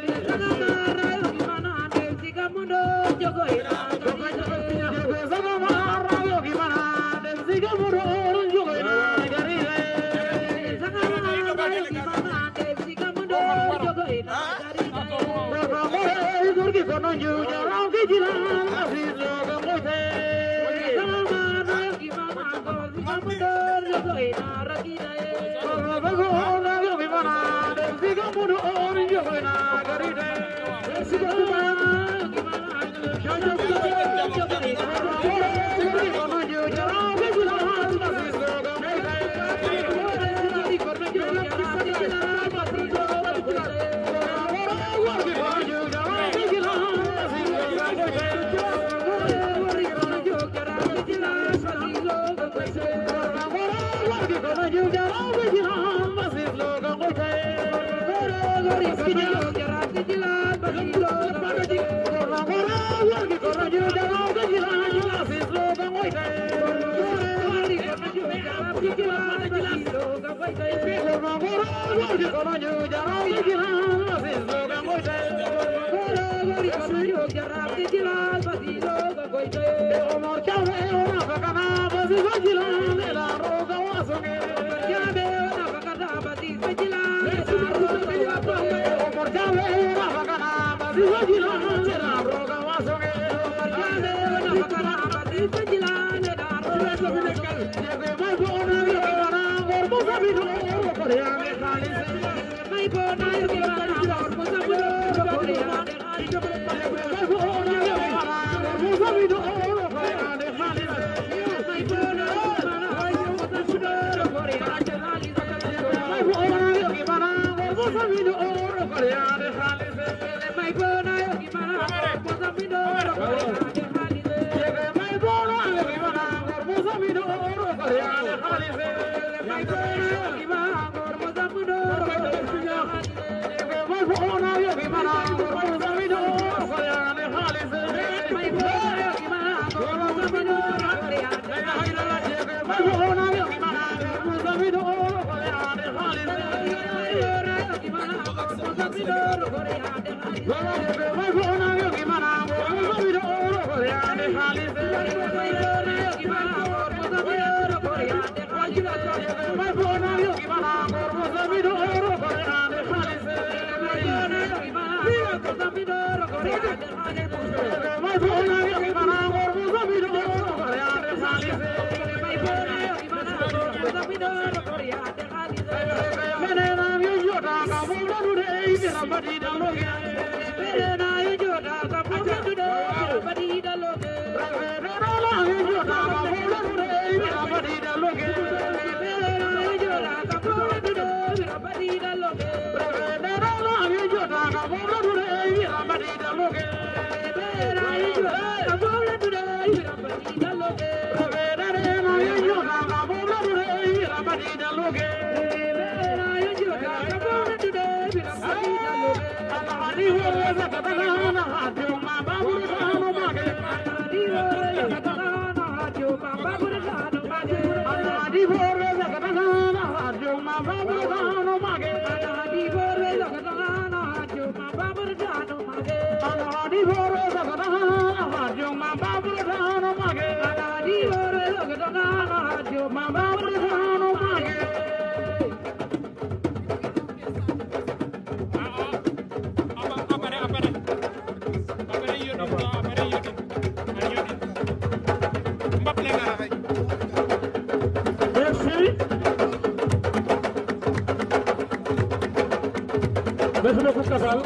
Merci beaucoup Kassal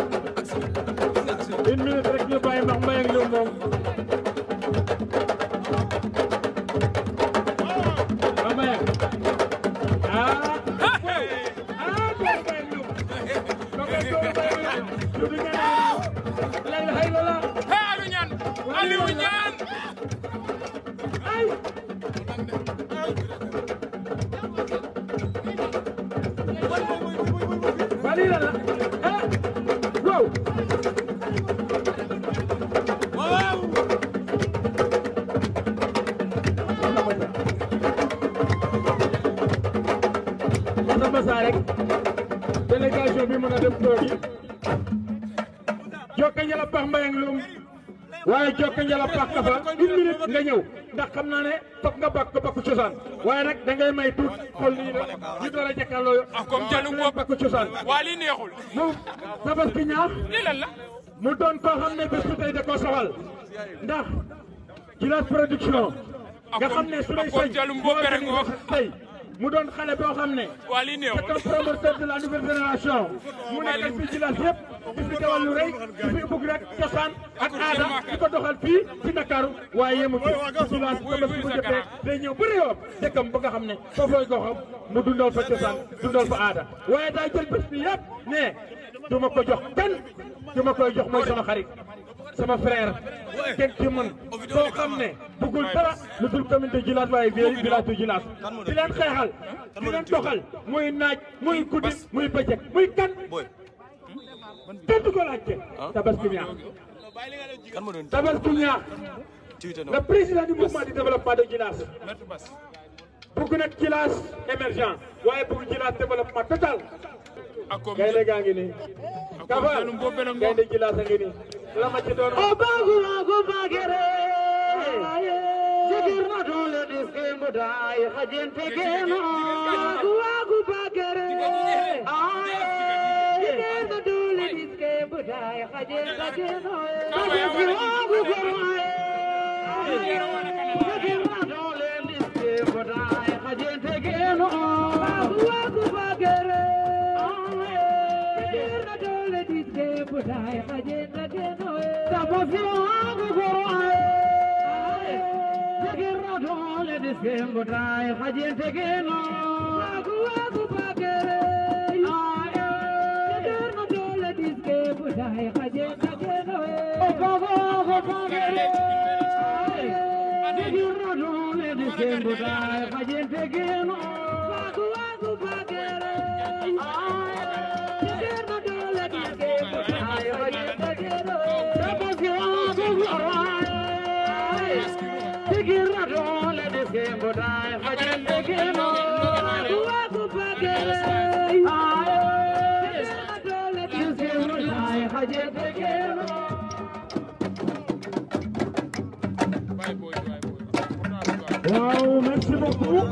une minute rek ñu bàyyi ndax mbay ak ñoom moom ah mbay ah ah Dóor Mbaye ak ñoom donc Dóor Mbaye ak ñoom ñu di ñaan la ilaha illallah Hey Aliou Niane Aliou Niane ay bali la la ah waaw waaw Moussa Massa rek délégation bi mën a dem toog yi jokka njala pax mbayang lum waaye jokka njala pax kafa une minute nga ñëw ndax xam naa ne foog nga bakk bakku cosaan waaye nag da ngay may tuut xool nii rek ñu door a jàkkaarloo ah comme Jalum boobu bakku cosaan waa lii neexul mu tabaski ñaax lii lan la mu doon koo xam ne bés bu tey da koo soxal ndax Djilass production nga xam ne su lay Akon sëñ Jalum boo bere nga wax. tey mu doon xale boo xam ne waa lii c'est un neexul promoteur de la nouvelle génération mu nekkal fii Djilass yëpp di fi dawal lu rëy di fi bëgg rek cosaan ak aada di ko doxal fii ci Ndakaaru waaye yemu ci Djilass ba bés bu jotee day ñëw ba réewam dëkkam ba nga xam ne foofooy goxam mu dundal fa cosaan dundal fa aada waaye daa jël bés bi yëpp ne du ma ko jox kenn du ma koy jox mooy sama xarit sama frère kenn ci man koo xam ne bëggul dara lu dul commune de Djilass waaye vieille village de Djilass di leen xeexal di leen doxal muy naaj muy guddi muy bëccëg muy kan kenn du ko laajte tabaski ñaax kan ma doon tabaski ñaax tiwite le na président du mouvement du développement de Djilass Maître Bass bëgg nag Djilass émergent waaye bëgg Djilass développement total ak comme gaynde gaa ngi nii Akon Kafal Jalum boo bere nga gaynde Djilass a ngi nii la ma ci doon O bagu bagu bagere Jigir na dole diske mudai hajen tegeno Bagu bagu bagere Jigir na dole diske mudai hajen tegeno Bagu bagu bagere Jigir na dole diske mudai hajen tegeno Bagu bagu bagere Jigir na dole diske mudai hajen tegeno Bagu bagu bagere Jagirna dole disembo dai hajen tegeno Wagu wagu bagere Jagirna dole disembo dai hajen tegeno Wagu wagu bagere Jagirna dole disembo dai hajen tegeno Wagu wagu bagere Jagirna dole disembo dai hajen tegeno Wagu wagu bagere Tigirna dole disembo dai hajen tegeno Wagu bagere Tigirna dole disembo dai hajen tegeno waay booy waay booy waaw merci beaucoup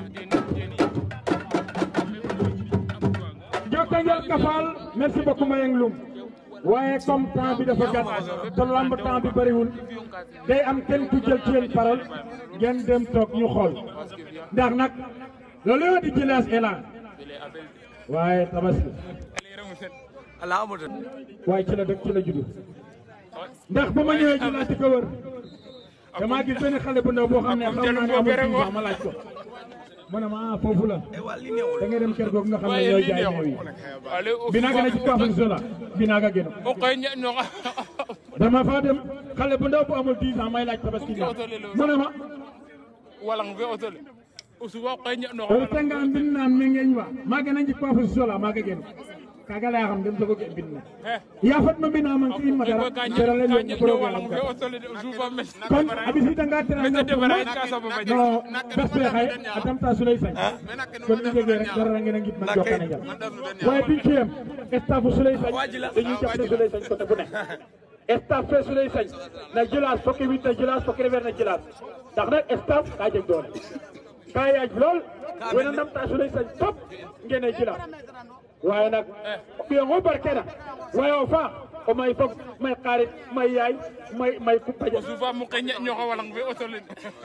Jokalante Kafal merci beaucoup Mbayang Loum waaye comme temps bi dafa gàtt te lamb temps bi bëriwul day am kenn ku jël ci yéen parole ngeen dem toog ñu xool ndax nag loolu yoo di Djilass est là waaye tabaski ala amul waaye ci la dëkk ci la juddu ndax ba ma ñëwee Djilass di ko wër damaa gis benn xale bu ndaw boo xam ne xam naa ne amul dix ans ma laaj ko mu ne ma ah foofu la da ngay dem kër googu nga xam ne waaye ñooy lii jaay neexul meew yi ale o binaga na ci coiffeuse sola binaga geno o koy ña ñoxa dama fa dem xale bu ndaw bu amul 10 ans may laaj tabaski ñaax mu ne ma walang fe o tole o suba o koy ña o noxa tanga mbin naan me ngeñ wa maga na ci coiffeuse sola maga geno kaga laya xam dem sogo ge mbin na ya fat ma mbina man ki in ma dara ka dara len ña yo programme walang fe ka o tole de o suba mes kon abisi tanga tera Mete nga defara it ka saba fa jeg no bes fe xaye a tamta suley sañ kon i njege rek dara ngeen a ngit man jokana njal waaye biñ ci yem staff suley sañ dañuy jàppale suley sañ côté bu ne staff fe suley sañ na Djilass fokki wit na Djilass fokki refer na Djilass ndax nag staff ka jeg doole ka yaaj lool wena ndamta suley sañ top ngene Djilass waaye nag o ɓiyango barkena waaye o faax o may fog may xarit may yaay may may o kumpaƴa suba mu koy ña ñoxa walang fe o tole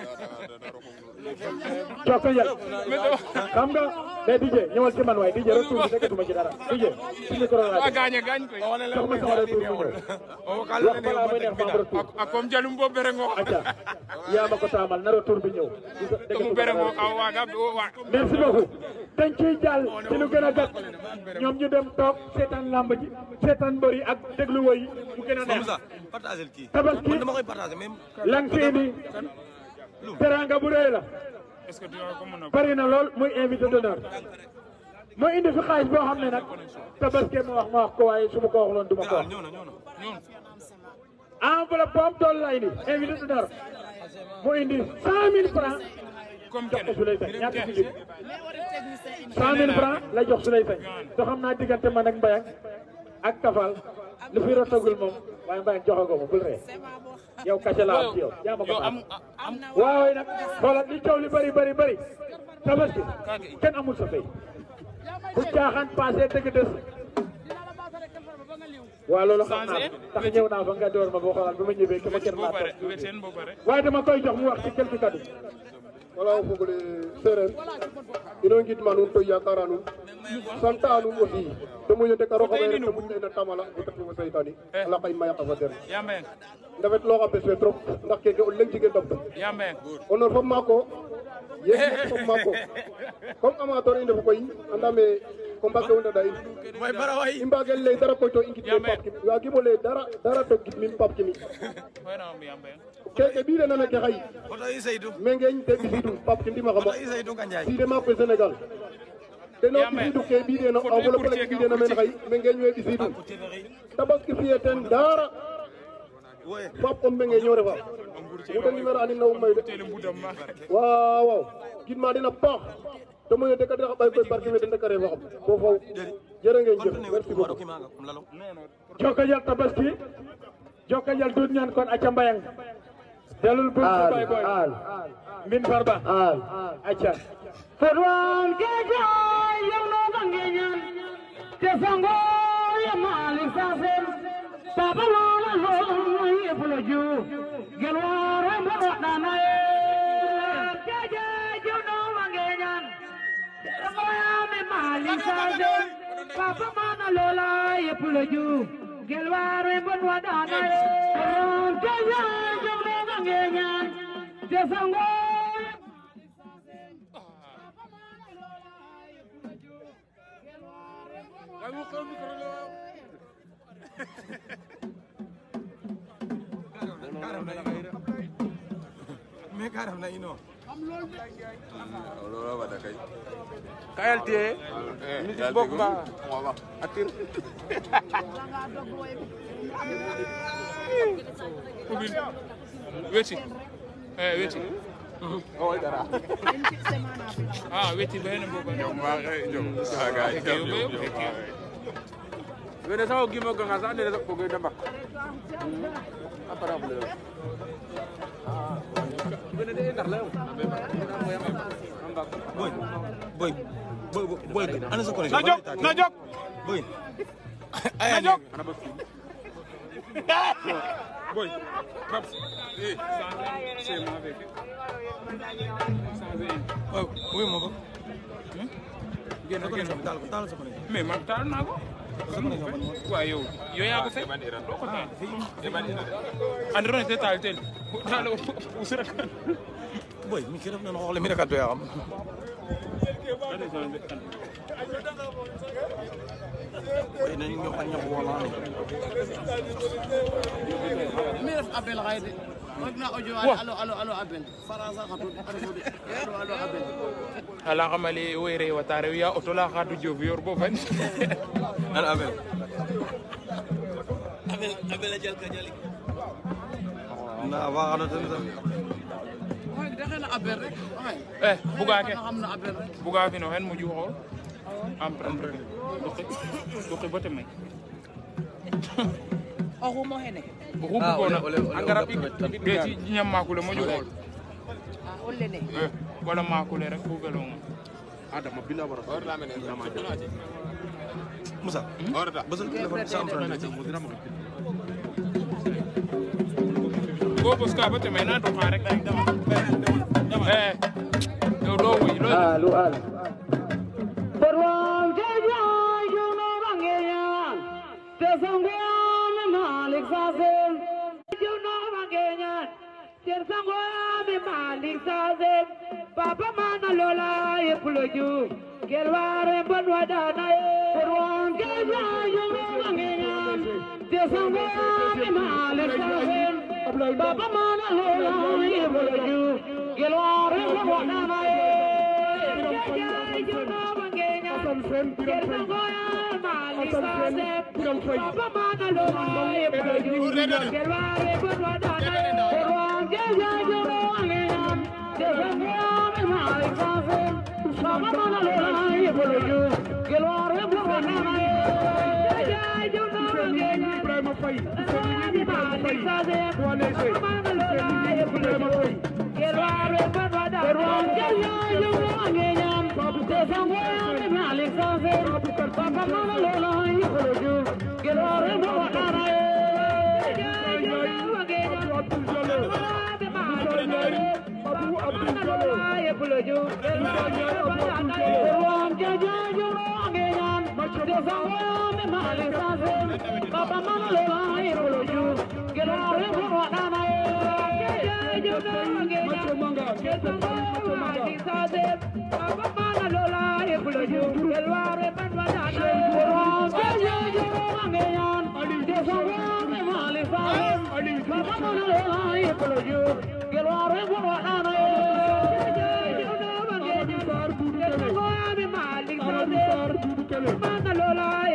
Jokka njal xam nga day DJ ñëwal ci man waaye DJ retour bi nekkatuma ci dara DJ ci micro wa laa gañe gañ koy jox ma sama retour mu ñëw o wax balaa may neex ma am retour a comme jalum bo bere ngo acca yaa ma ko taamal na retour bi ñëw mu bere ngo a waga o wa merci beaucoup dañ ciy jàll ci lu gën a gàtt ñoom ñu dem toog seetaan lamb ji seetaan mbër yi ak déglu woy yi mu gën a neex Moussa partagel kii Tabaski. man dama koy partager même lang fi indi teranga bu rëy la est-ce que dina ko mën a bari na lool muy invité d'honneur moo indi fi xaalis boo xam ne nag tabaski ma wax ma wax ko waaye su ma ko waxuloon du ma ko wax ñëw na ñëw na ñun enveloppe bu am doole la indi invité d'honneur mu indi cent mille francs comme jox ko kenn Souley Sagne ñaata si lim cent mille francs la jox Souley Sagne te xam naa diggante man ak Mbayang ak Kafal li fi rotagul moom waaye mbay joxagoo ma bul ree yow kase la am ci yow yaa ma ko yow am am am waaw nag xoolal li coow li bëri bëri bëri tabaski kenn amul sa fay bu caaxaan passé dëgg des waaw loolu xam naa Changé. tax ñëw naa fa nga door ma boo xoolal bi ma ñëwee ki ma kër boo laa pare toog weten boo pare waaye dama koy jox mu wax ci quelques kaddu wala o fogole sereer ino ngidma nuun to yakara nuun santa nuun aussi to moƴo ndeka roxa fe rek to muƴna ina tamala o taknuma seytani ala kay maya kafa der yaa mbeng ndafet looxa bes fe trop ndax keke o leŋ jige ndab yaa mbeng honor fo maako yéen fo maako comme amateur i ndefu koy andame combat ke wona da in mooy bara way i mbage ley dara koy to i ngid men Pape Kimi wagimo ley dara dara to gid min Pape Kimi xoy na yaa mbeng keke ɓiire nana ke xay oto i Seydou mengeñ te ɓisiidun Pape Kimi ndimaxama oto i Seydou Gandiaye siide maak we Sénégal teno ɓisiidu ke ɓiidena enveloppe leke ɓiidena meen xay mengeñ we ɓisiidun tabaski fiye ten dara woye Pape o mengeño refa muta numéro anin na umay de tele mbudam ma waaw waaw gidma den a paax to moƴo deka den xa ɓay koy barke fe den rek a refa xam bo faw jërë ngeen jëf merci beaucoup roki maaga um lalo jokajal tabaski jokajal dun ñaan kon aca mbayang delul bul ci bay boy min farba aca Fodwan Kejoy yang no gangenyan Kesango ya malik sasen Papa wana lo ye puloju Gelwara mbawa dana ye Kejoy yang no gangenyan Kesango ya me malik sasen Papa mana lola ye puloju Gelwara mbawa dana ye Fodwan Kejoy yang no gangenyan Kesango mais karam na ino kayal tiye musique bok ba atir ubin weti eh weti ah weti bene boko wene sax o gimo ganga sax nene ko goy dambak apara fule wene de ndax layo boy boy boy boy ana sa connexion na jog na jog boy na jog ana ba fi boy babs eh c'est ma avec boy boy mo ba génn génn taal ko taal sa connexion mais man taal naa ko waaw yow yow yaa ko fekk doo ko taal andi ron te taal tel taal usura boy mi ke def na xoxle mi rek a doya xam boy nañu ñox a ñox wala mi ref appel xaye de rek na audio alo alo alo appel faransa xatu refu de alo alo appel ala xamale wo re wata rew ya auto la xatu jof yor bo fan ana abel na wa xana tan tan oxe de xena appel rek oxe eh buga ke xam na appel rek buga fino hen moƴu xool emprendre duqi duqi bo te may oxumo xene oxu bugona a ngara ɓe ci ñam makule moƴu xool o lene eh wala makule rek ku felonga adama bila wara Moussa bësal téléphone sa empreinte bo bos ka bo te may na doxa rek eh yow doo wuy loo alu alu Fodwan Kejoy yang no gangenyan Kesango me malik sasen yang no gangenyan Kesango me malik sasen Papa mana lola ye puloju Gelware bonwa dana ye Fodwan Kejoy yang no gangenyan Kesango me malik sasen Papa mana lola ye puloju Gelware bonwa dana ye Kejoy yang no gangenyan Assane Sène Birame Faye Assane Sène Birame Faye Ibrahima Faye Ousseynou Ibrahima Faye poids léger Ousseynou Ibrahima Faye Abou Abdou Diallo Macho Manga Macho Manga Amadou Sarr Doudou Kele Amadou Sarr Doudou Kele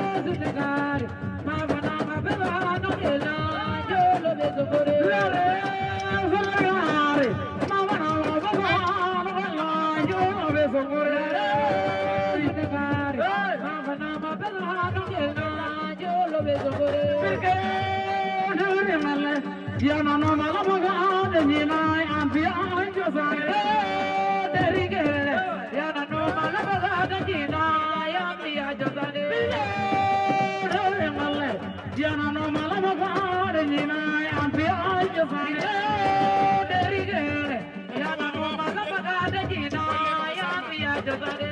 Lore, yana no malabaga danyina ampi anjo sane derige yana no malabaga danyina ampi anjo sane malle yana no malabaga danyina ampi anjo sane derige yana no malabaga danyina ampi anjo sane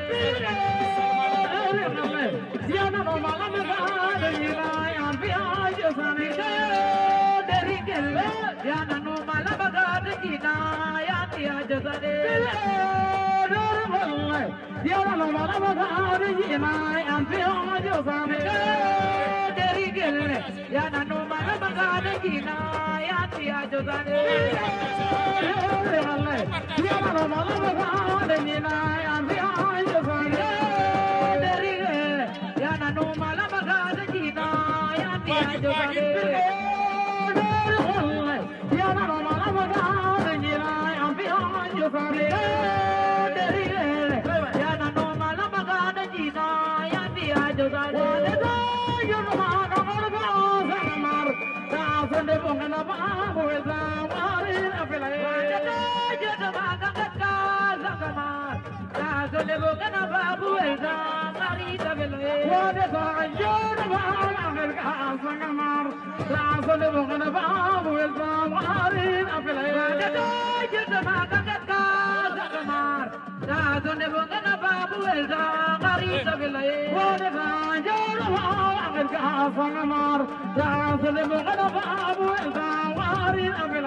malle yana no malabaga danyina ampi anjo sane yana no malabaga danyina ampi anjo sane yana no malabaga danyina ampi anjo sane yana no malabaga danyina ampi anjo sane yana no malabaga danyina ampi anjo sane yana no malabaga danyina ampi anjo sane yana no malabaga danyina ampi anjo sane yana no malabaga danyina ampi anjo sane yana no malabaga sanamar Sande bongana ba bueza wari afela jada baga kaka zakamar Sande bongana ba bueza wari afela wade sa jada ba angel ka sangamar Sande bongana ba bueza wari afela jada baga kaka zakamar Sande bongana ba bueza wari afela wade sa jada ba angel ka sangamar Sande bongana ba bueza wari afela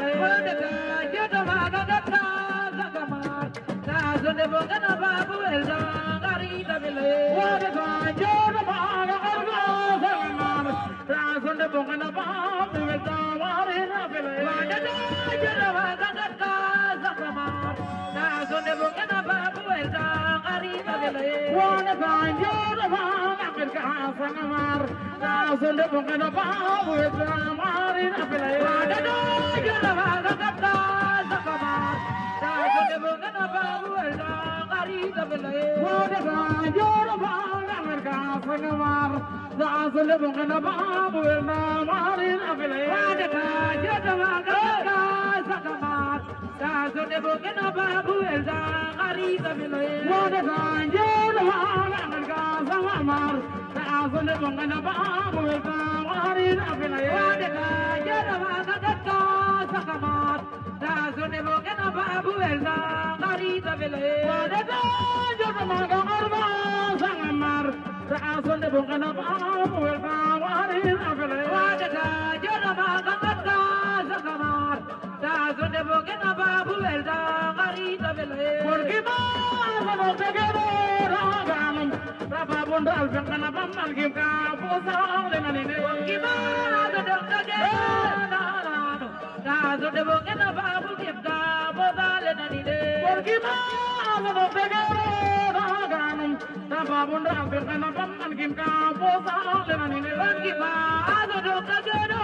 jada baga kaka zakamar Sande bongana ba bueza wari afela wade sa jada baga kaka sangamar Sande bongana ba bueza wari afela wade sa jada baga kaka zakamar Sande bongana ba bueza wari afela wade sa jada baga kaka sangamar Sande bongana ba bueza wari afela wade sa jada baga kaka zakamar Sande bongana ba bueza wari afela wade sa jada baga kaka sangamar Sande bongana ba bueza wari afela wade sa jada baga kaka zakamar Sande bongana ba bueza wari afela wade sa jada baga kaka sangamar Sande bongana ba bueza wari afela wade sa jada baga kaka zakamar Sande bongana ba bueza wari afela wade sa jada baga kaka sangamar Sande bongana ba bueza wari afela wade sa jada baga kaka zakamar Sande bongana ba bueza wari afela porque más no te quedo raganum Rapa bunda al fengana pamal kim ka posa le na ne porque más no te quedo raganum Sande bongana ba bu kim ka posa le na ne porque más no te quedo raganum Rapa bunda al fengana pamal kim ka posa le na ne porque más no te quedo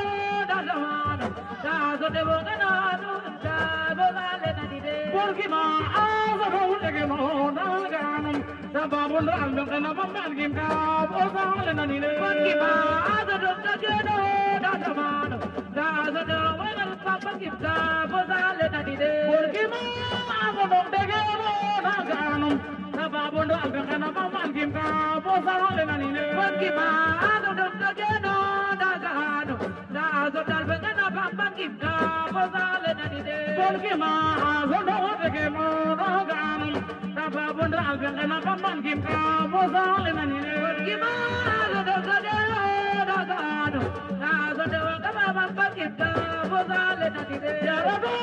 raganum Sande bongana ba posa le na ne porque más no te quedo raganum Sababun random kana paman kim ka posa le na ni ne Porque más no te quedo raganum Sande bongana paman kim ka posa le na ne porque más no te quedo raganum Sababun random kana paman kim ka posa le na ni ne porque más no te quedo raganum Sande bongana paman kim ka posa le na ni ne porque más no te quedo raganum Sababun random kana paman kim ka posa le na ni ne porque más no te quedo raganum Sande bongana paman kim ka posa le na ni ne Ya Rabbi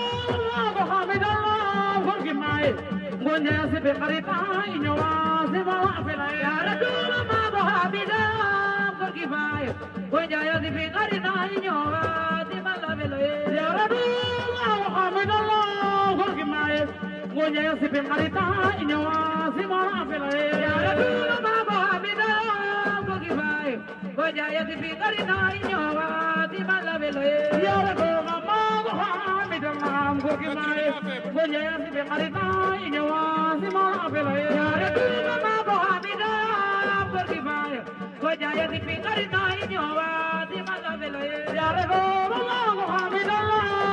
Alhamdulillah porque mai Ngonya se be karita inyawa se ba afela ya Rasul ma bahabida porque mai Ngonya se be karita inyawa se ba la velo ya Rasul Alhamdulillah porque mai Ngonya se be karita inyawa se ba afela ya Rasul ma bahabida porque mai Ngonya se be karita inyawa se ba la velo ya Rasul ma bahabida porque mai Ngonya se be karita inyawa se ba afela ya Rasul ma bahabida porque mai Ngonya se be karita inyawa se ba la velo ya Rasul Alhamdulillah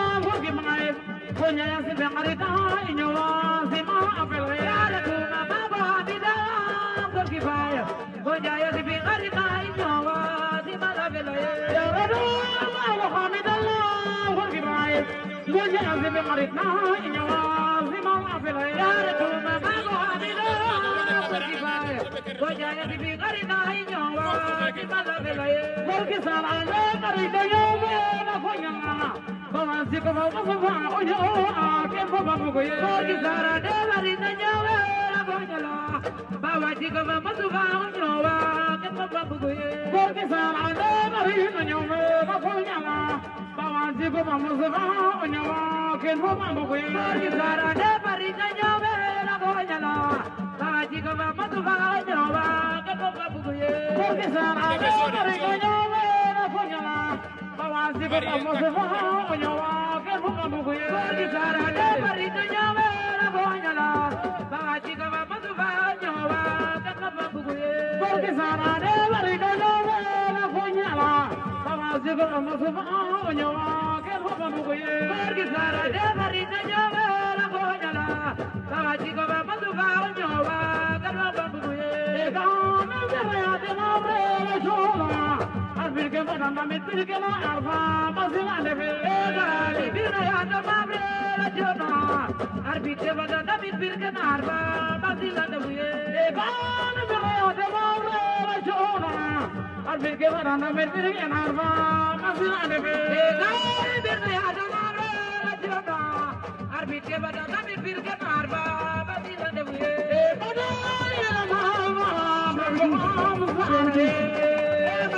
Soña si be marita inyowa si ma apel ya la tu ma ma ba di da ko ki faya Soña ya si be marita inyowa si ma la apel ya la tu ma wa hamidallah ko ki faya Soña ya si be marita inyowa si ma apel ya la tu ma ma ba di da ko ki faya Soña ya si be marita inyowa si ma la apel ya Ko ki sala ya marita inyowa na ko nyanga Bawansi ko ba ko ba o yo a ke ko ba ko ye ko ki sara de bari na nyawe la ko nyala Bawansi ko ba masu ba o yo wa ke ko ba ko ye ko ki sara de bari na nyawe la ko nyala Bawansi ko ba masu ba o yo wa ke ko ba ko ye ko ki sara de bari na nyawe la ko nyala Bawansi ko ba masu ba o yo wa ke ko ba ko ye ko ki sara de bari na nyawe la ko nyala Bawansi ko ba masu ba o yo wa ke ko ba ko ye ko ki sara de bari na nyawe la ko nyala Bawansi ko ba masu ba o yo wa ke ko ba ko ye ko ki sara de bari na nyawe la ko nyala Bawansi ko ba masu ba o yo wa ke ko ba ko ye ko ki sara de bari na nyawe la ko nyala Bawansi ko ba masu ba o yo wa ke ko ba ko ye ga me re ya de na re la chola Arbir ke bana na me tir ke na arfa masila le fe ga li bir na ya de ma re la chola Arbir ke bana na me tir ke na arfa masila le fe ga me re ya de ma re la chola Arbir ke bana na me tir ke na arfa masila le fe ga li bir na ya de ma re la chola Arbir ke bana na me tir ke na arfa masila le fe bana ya ma ma ma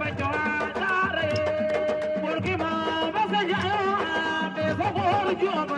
Porque mama se llama, me